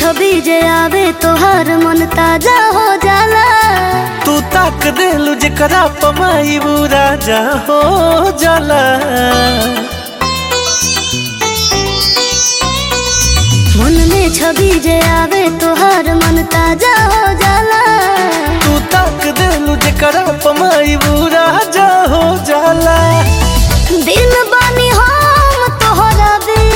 छवि जे आवे तोहर मन ताजा हो जाला तू ताक देलू जेकरा पमाई वो राजा हो जाला मन में छवि जे आवे तोहर मन ताजा हो जाला तू ताक देलू जेकरा पमाई वो राजा हो जाला दिन बानी हम तोहरा बिन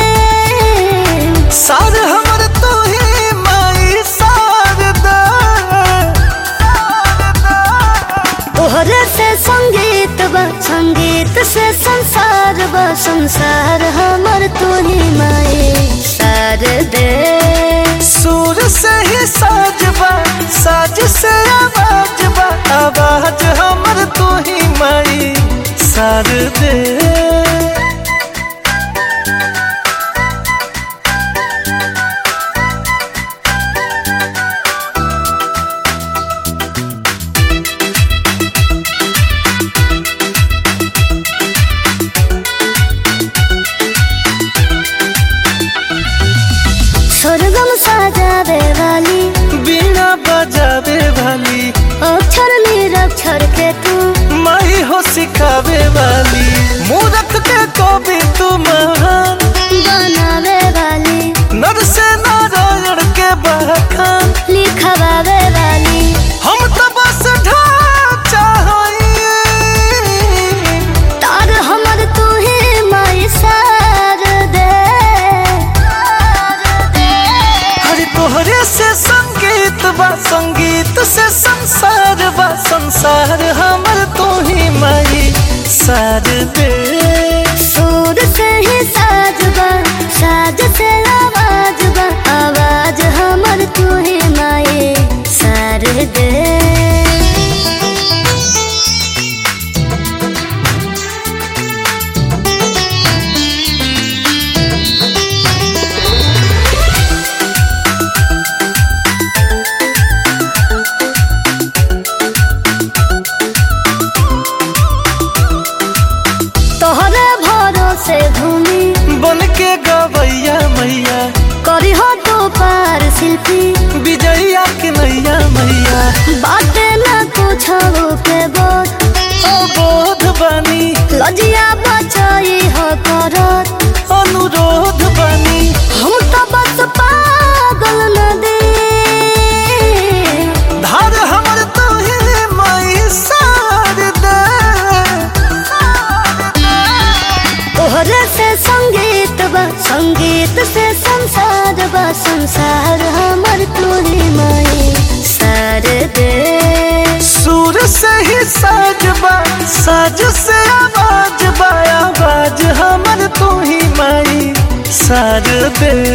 सार हमर तू ही माई शारदा तोहरे से संगीत बा संगीत से संसार बा संसार हमर तू ही माए सार दे सुर से ही साजबा साज से आवाज बा आवाज हमर तू ही माई सार दे स्वर्गम साजावे वाली बीना बजावे वाली अक्षर निरक्षर के तू माई हो सिखावे वाली मूरख के कवि तू महान बनावे वाली नर से नारायण के बखान लिखवावे वाली हम तो बस ढांचा हइए तार हमर तू ही माई सार दे हरि तोहरे से संगीत बा संगीत से संसार बा संसार हमर तू ही माई सार दे सुर से ही साज बा साज से आवाज बा आवाज हमर तू ही माए सार दे तोहरे भरोसे घूमी बन के गवैया मैया करी हो तो पार शिल्पी विजया के नैया मैया बाटे ना कुछ के बोध ओ बोध बानी लजिया बचाई हो करत अनुरोध बानी हम तो बस पागल नदी धार हमर तू ही माई सार दे तोहरे से संगीत बा संगीत से संसार बा संसार हमर तोरी माई सार दे सुर से ही साजबा साज से आवाज बा आवाज हमर तू ही माई सार दे